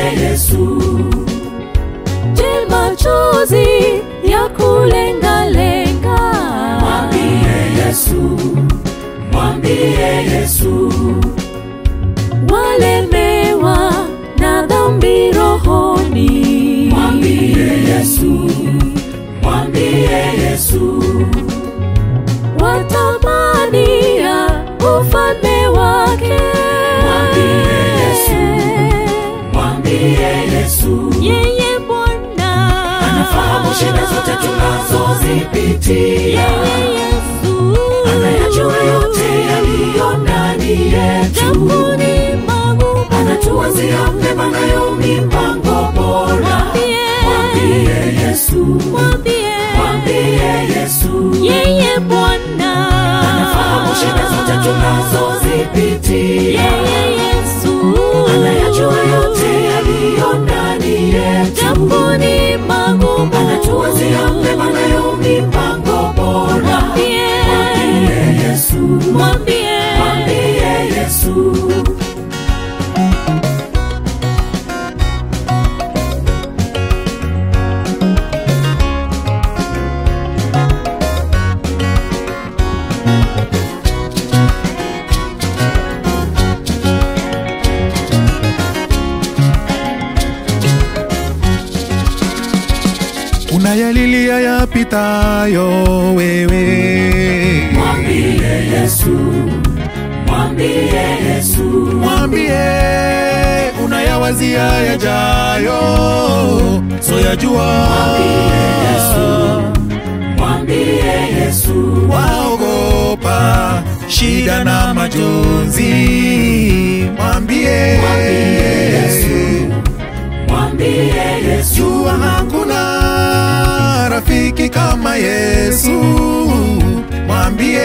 Yesu, Je, machozi ya kulengalenga mwambie Yesu, mwambie Yesu, walemewa na dhambi rohoni mwambie Yesu, mwambie Yesu, watamania ufalme wake Mwambie Yesu. mwambie Yesu, yeye Bwana anafahamu shida zote tunazozipitia, yeye Yesu anayajua yote yaliyo ndani yetu, Jambuni magumu anatuwazia mema nayo mipango bora. Mwambie Yesu, mwambie mwambie Yesu, yeye Bwana anafahamu shida zote tunazozipitia, yeye Yesu anayajua yote yaliyo ndani yetu, Jambuni magumu anatuwazia mema nayo mipango bora. mwambie Mwambie Yesu, mwambie mwambie Yesu. unayalilia yapitayo wewe Mwambie Yesu, mwambie Yesu, mwambie unayawazia yajayo soyajua mwambie Yesu, waogopa shida na majonzi mwambie mwambie Yesu, jua hakuna rafiki kama yesu mwambie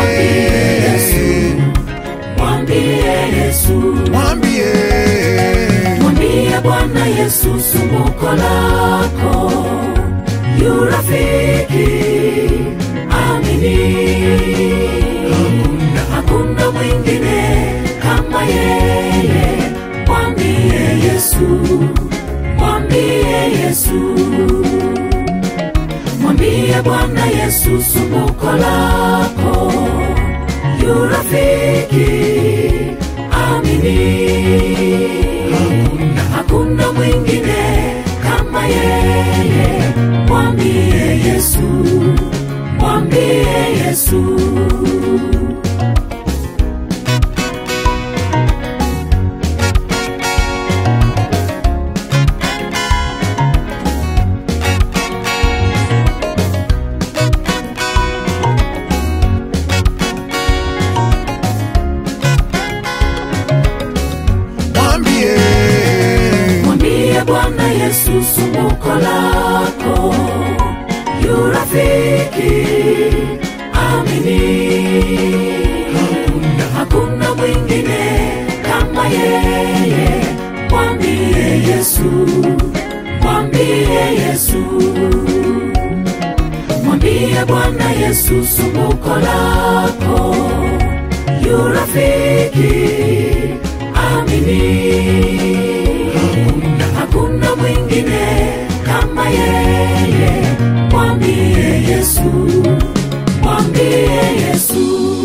mwambie Yesu, mwambie mwambie Bwana Yesu sumbuko lako, yu rafiki amini, hakuna mwingine kama yeye. Mwambie Yesu, mwambie Yesu, mwambie Bwana Yesu sumbuko lako, yu rafiki amini, hakuna mwingine kama yeye. Mwambie Yesu, mwambie Yesu. mwambie Mwambie Bwana Yesu sumbuko lako, yu rafiki amini, hakuna mwingine kama yeye. Mwambie Yesu, mwambie Yesu, mwambie Bwana Yesu sumbuko lako, yu rafiki amini hakuna mwingine kama yeye. Mwambie Yesu, mwambie Yesu.